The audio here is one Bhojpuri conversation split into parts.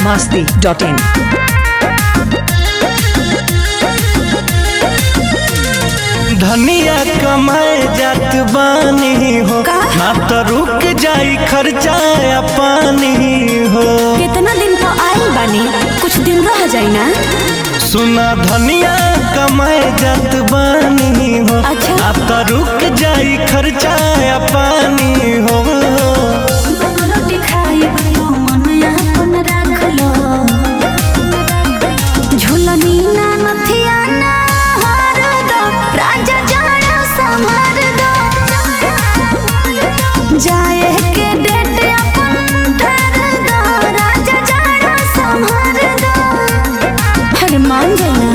masti.in. धनिया कमाए जात बानी हो ना तो रुक जाई खर्चा या पानी हो कितना दिन तो आइल बानी कुछ दिन रह जाई ना सुना धनिया कमाए जात बानी हो अच्छा। ना तो रुक जाई खर्चा या पानी हो रोटी खाई भयो मन अपन राख लो झुलनी ना नथिया ना हार दो राजा जाना संभार दो जाए के डेट अपन ठहर दो राजा जाना संभार दो अरे मान जाना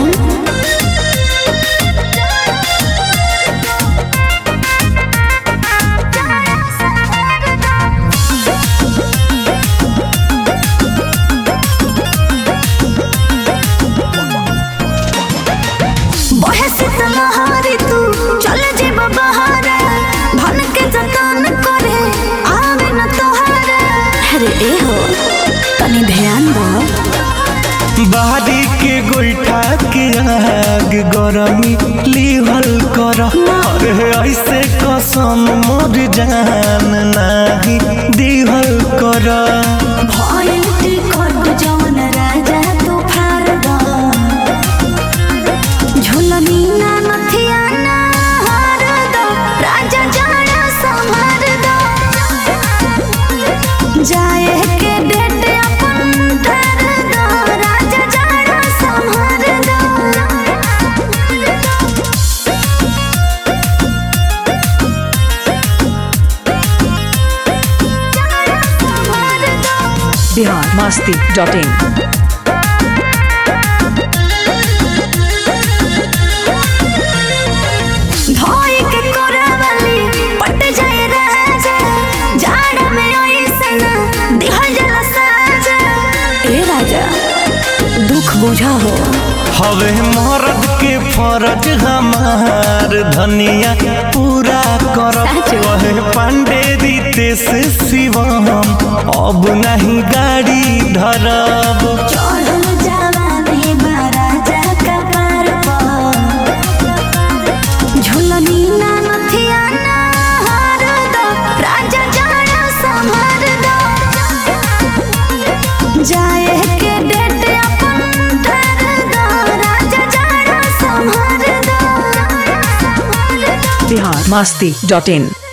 बहे शीतलहारी तू चल जेब बहारे भन के जतन करे आवे न तोहारे अरे ए हो तनी ध्यान दो बाहरी के गोईठा के आग गरमी लिहल कर अरे ऐसे कसम मोर जान नाही दिहल कर भइल टिकट जवन राजा तू फार दो झुलनी ना नथिया ना हार दो राजा जाना संभार दो जाए के डेट अपन ठहर दो राजा जाना संभार दो Bihar masti.in. धोई के कोरावली पट जाए राजा जाड़ में ओइसन दिहल जला साजा ए राजा दुख बुझा हो हवे मर्द के फरज हमार धनिया पूरा कर साचो। कहे पांडे रीते से शिवम अब नहीं गाड़ी धरब चढ़ल जवानी बा राजा कपार पर झुलनी ना नथिया ना हार दो राजा जाना संभार दो जाए के डेट अपन ठहर दो राजा जाना संभार दो Bihar masti.in.